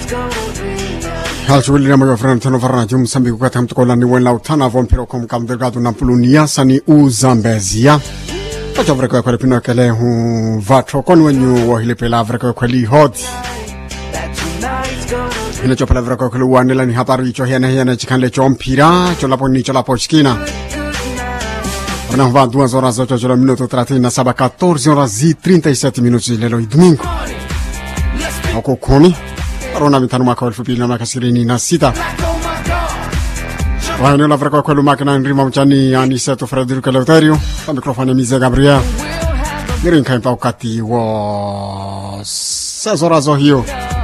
halchuwilina moyo frana tano varana jum sambi kukata mtukola ni wela utana von pero kom kam delgado na pulunia sani u zambezia acha vreka kwa pino kele hu vatro kon wenyu wa hile pela vreka kwa li hot ina chopala vreka kwa wanela ni habari cho hena hena chikanle cho mpira cho lapo ni cho lapo chikina Ana va duas horas 8 horas minuto 37 14 horas e 37 minutos lelo e domingo ako kumi arona mitano mwaka wa elfu mbili na miaka ishirini na sita waeneo la vreka kwelu makina nrima mchani aniseto frederico eleuterio pa mikrofoni mize gabriel nirinkaimpa ukati wa sezorazo hiyo